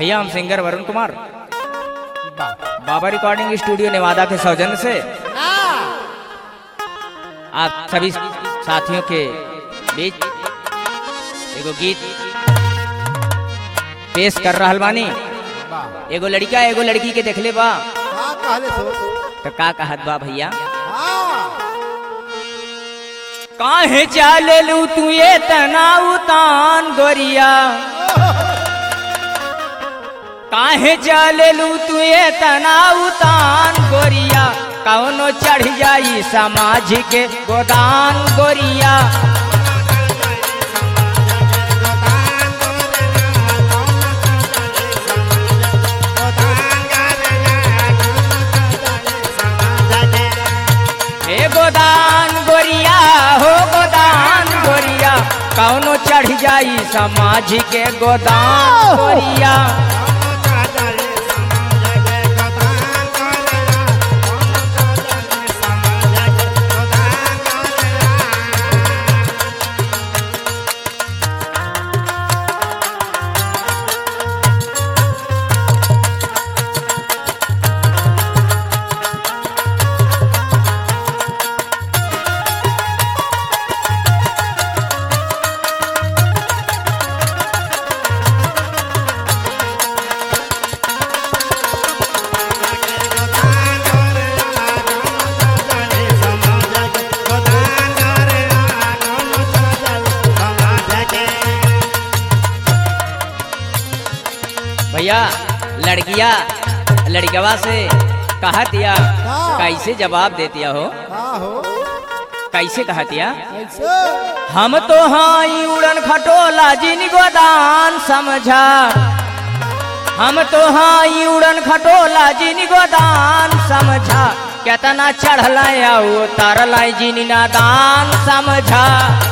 भैया हम सिंगर वरुण कुमार बाबा रिकॉर्डिंग स्टूडियो नेवादा के सौजन्य से आप सभी साथियों के बीच एगो गीत पेश कर रहल बानी एगो लड़का एगो लड़की के देखले बा हाँ कहले सो तो का कहत बा भैया हाँ काहे चालू तू ये तना उतान गोरिया काहे चालू तू ये तना उतान गोरिया कौनो चढ़ जाई समाज के गोदान गोरिया हे गोदान गोरिया हो गोदान गोरिया कौनो चढ़ जाई समाज के गोदान गोरिया भैया लड़किया लड़कवा से कहा दिया हाँ। कैसे जवाब देतिया हो हाँ हो कैसे कहा दिया कैसे हम तो हाई उड़न खटोला जिन गोदान समझा हम तो हाई उड़न खटोला जिन गोदान समझा केतना चढ़ल उतरल जिन नादान समझा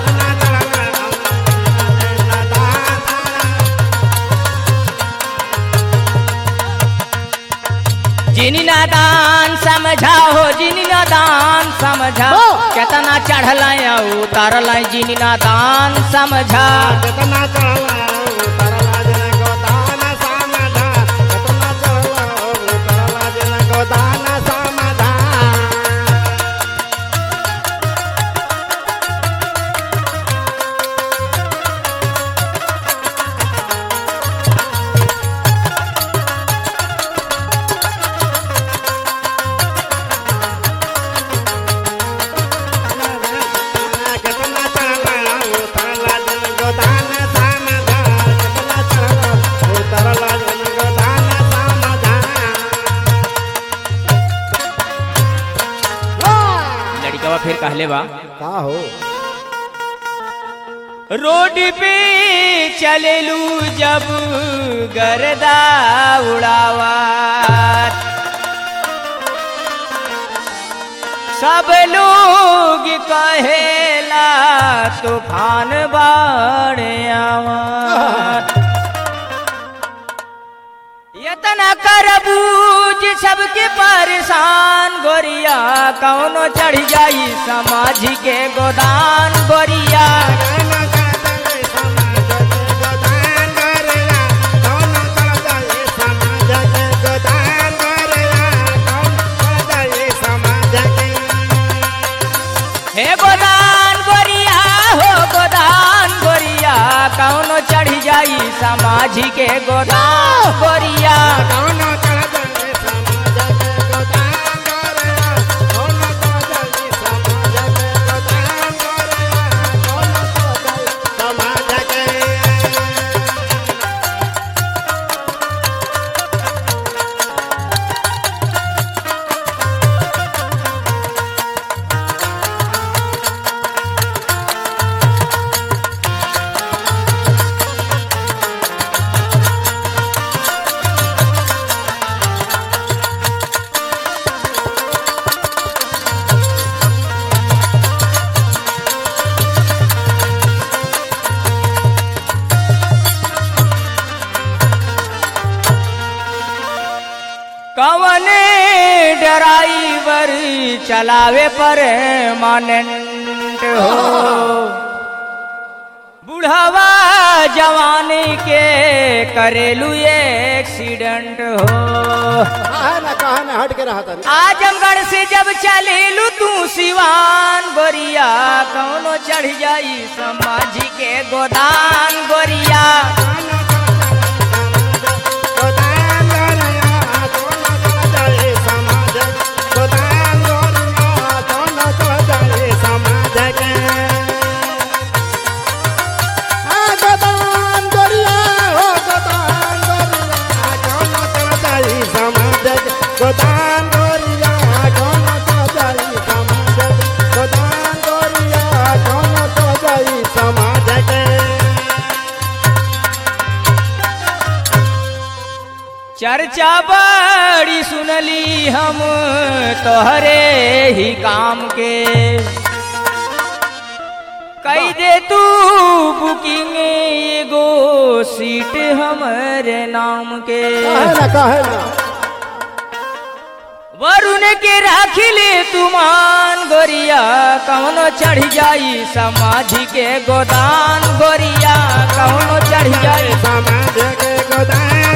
जिन नादान समझा हो जिन नादान समझा हो। केतना चढ़ल उतरल जिन नादान समझा कितना चला उतरला जन गोदान सामधा कितना चला उतरला जन गोदान सामधा कितना चला उतरला जन गोदान सामधा कितना चला उतरला जन गोदान सामधा लड़कवा फिर कहले बा का हो रोड पे चलेलू जब गर्दा उड़ावा सब लोग कहेला तूफान बाढ़ आवा यतना करबूज सबके परेशान गोरिया कौनो चढ़ जाई समाज के गोदान गोरिया हे गोदान गोरिया हो गोदान गोरिया कौनो चढ़ जाई समाज के गोदान गोरिया कवने ड्राइवर चलावे पर मानेंट हो बुढ़वा जवानी के करेलू एक्सीडेंट हो कहा ना कहा ना हट के रहा था आजमगढ़ से जब चलेलू तू सिवान गोरिया कौनो चढ़ जाई समाजी के गोदान गोरिया गोदान गोरिया दोनों चल जाए समाज गोदान गोरिया दोनों चल जाए समाज के आ गोदान गोरिया हो गोदान गोरिया दोनों चल जाए समाज के गोदान गोरिया दोनों चल जाए समाज के गोदान गोरिया दोनों चल जाए समाज के चर्चा बड़ी सुनली हम तोहरे ही काम के कई दे तू बुकिंग एगो सीट हमरे नाम के काहे ना काहे ना वरुण के राखिले तुमान गोरिया कौनो चढ़ जाई समाधि के गोदान गोरिया कौनो चढ़ जाई समाज के गोदान